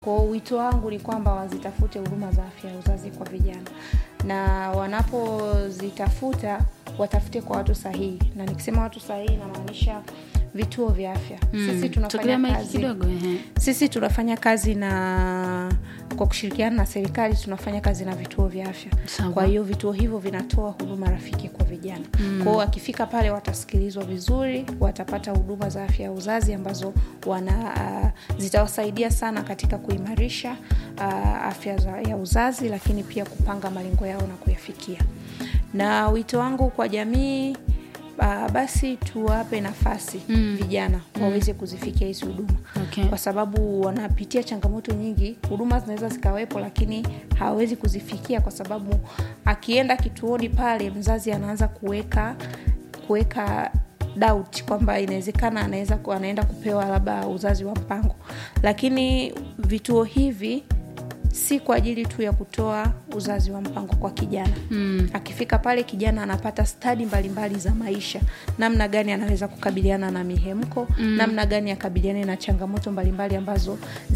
Kwa hiyo wito wangu ni kwamba wazitafute huduma za afya ya uzazi kwa vijana, na wanapozitafuta watafute kwa watu sahihi, na nikisema watu sahihi namaanisha vituo vya afya. Sisi Tukilia tunafanya maiki kazi kidogo ehe. sisi tunafanya kazi na kwa kushirikiana na serikali tunafanya kazi na vituo vya afya. Sawa. Kwa hiyo vituo hivyo vinatoa huduma rafiki kwa vijana. Kwa hiyo wakifika pale watasikilizwa vizuri, watapata huduma za afya ya uzazi ambazo wana uh, zitawasaidia sana katika kuimarisha uh, afya za, ya uzazi, lakini pia kupanga malengo yao na kuyafikia. Na wito wangu kwa jamii uh, basi tuwape nafasi Mm. vijana waweze kuzifikia hizi huduma Okay. kwa sababu wanapitia changamoto nyingi. Huduma zinaweza zikawepo, lakini hawawezi kuzifikia kwa sababu akienda kituoni pale, mzazi anaanza kuweka kuweka doubt kwamba inawezekana anaweza ku- anaenda kupewa labda uzazi wa mpango, lakini vituo hivi si kwa ajili tu ya kutoa uzazi wa mpango kwa kijana Mm. akifika pale kijana anapata stadi mbalimbali za maisha namna gani anaweza kukabiliana na mihemko mm. namna gani akabiliane na changamoto mbalimbali ambazo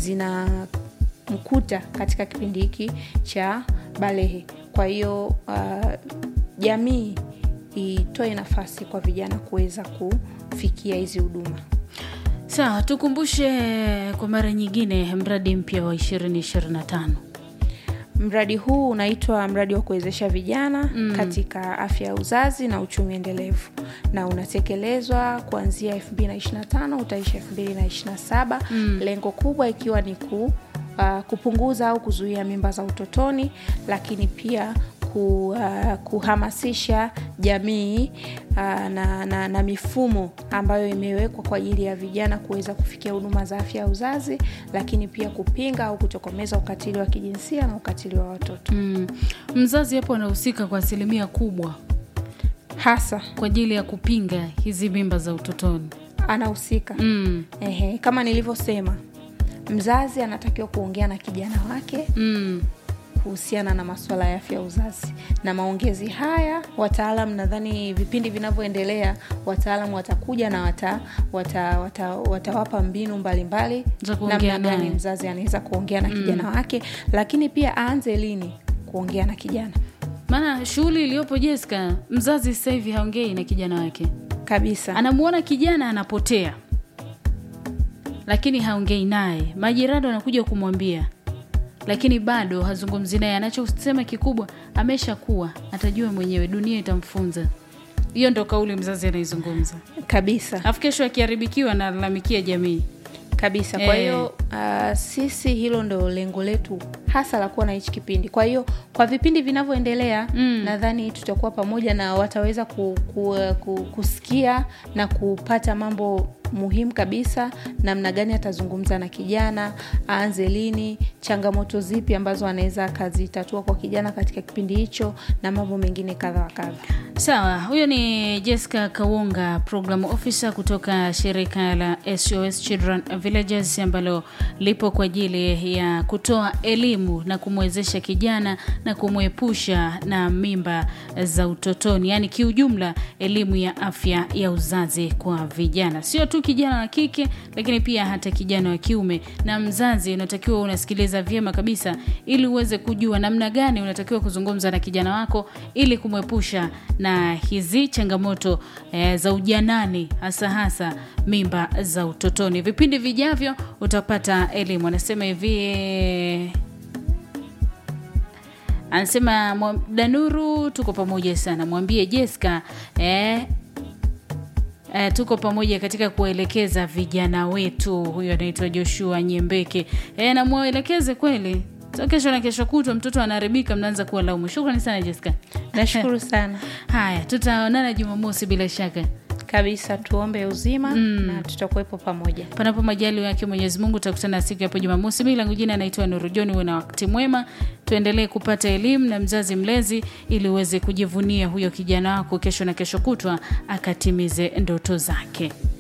zinamkuta katika kipindi hiki cha balehe kwa hiyo uh, jamii itoe nafasi kwa vijana kuweza kufikia hizi huduma Sawa, tukumbushe kwa mara nyingine mradi mpya wa 2025. Mradi huu unaitwa mradi wa kuwezesha vijana mm. katika afya ya uzazi na uchumi endelevu na unatekelezwa kuanzia 2025 utaisha 2027 mm. lengo kubwa ikiwa ni ku, uh, kupunguza au kuzuia mimba za utotoni, lakini pia ku, uh, kuhamasisha jamii uh, na, na, na mifumo ambayo imewekwa kwa ajili ya vijana kuweza kufikia huduma za afya ya uzazi, lakini pia kupinga au kutokomeza ukatili wa kijinsia na ukatili wa watoto Mm. Mzazi hapo anahusika kwa asilimia kubwa hasa kwa ajili ya kupinga hizi mimba za utotoni. anahusika Mm. Ehe, kama nilivyosema, mzazi anatakiwa kuongea na kijana wake Mm. kuhusiana na masuala ya afya ya uzazi na maongezi haya. Wataalam, nadhani vipindi vinavyoendelea, wataalam watakuja na wata, wata, wata, watawapa mbinu mbalimbali Za kuongea namna gani naye. mzazi anaweza kuongea na kijana wake, lakini pia aanze lini kuongea na kijana Maana shughuli iliyopo Jessica, mzazi sasa hivi haongei na kijana wake, kabisa. anamuona kijana anapotea, lakini haongei naye. Majirani wanakuja kumwambia, lakini bado hazungumzi naye. Anachosema kikubwa, ameshakuwa atajua mwenyewe, dunia itamfunza. Hiyo ndo kauli mzazi anaizungumza, kabisa alafu kesho akiharibikiwa analalamikia jamii. kabisa. Kwa Eh. hiyo uh, sisi hilo ndo lengo letu hasa la kuwa na hichi kipindi. Kwa hiyo kwa vipindi vinavyoendelea Mm. nadhani tutakuwa pamoja na wataweza ku, ku, ku, kusikia na kupata mambo muhimu kabisa, namna gani atazungumza na kijana, aanze lini, changamoto zipi ambazo anaweza akazitatua kwa kijana katika kipindi hicho, na mambo mengine kadha wa kadha. Sawa, huyo ni Jessica Kawunga, program officer kutoka shirika la SOS Children Villages ambalo lipo kwa ajili ya kutoa elimu na kumwezesha kijana na kumwepusha na mimba za utotoni, yaani kiujumla elimu ya afya ya uzazi kwa vijana, sio tu kijana wa kike, lakini pia hata kijana wa kiume. Na mzazi unatakiwa unasikiliza vyema kabisa, ili uweze kujua namna gani unatakiwa kuzungumza na kijana wako ili kumwepusha na hizi changamoto eh, za ujanani, hasa hasa mimba za utotoni. Vipindi vijavyo utapata elimu. Anasema hivi eh, anasema mwa- Danuru, tuko pamoja sana, mwambie Jessica eh, Eh, tuko pamoja katika kuwaelekeza vijana wetu. Huyo anaitwa Joshua Nyembeke. Eh, na mwelekeze kweli, so kesho na kesho kutwa mtoto anaharibika, mnaanza kuwa laumu. Shukrani sana Jessica. Nashukuru sana Haya, tutaonana Jumamosi bila shaka, kabisa, tuombe uzima na tutakuwepo pamoja. panapo majali yake Mwenyezi Mungu. Tutakutana siku hapo Jumamosi. Mimi langu jina naitwa Nuru John. Uwe na wakati mwema, tuendelee kupata elimu na mzazi mlezi, ili uweze kujivunia huyo kijana wako kesho na kesho kutwa akatimize ndoto zake.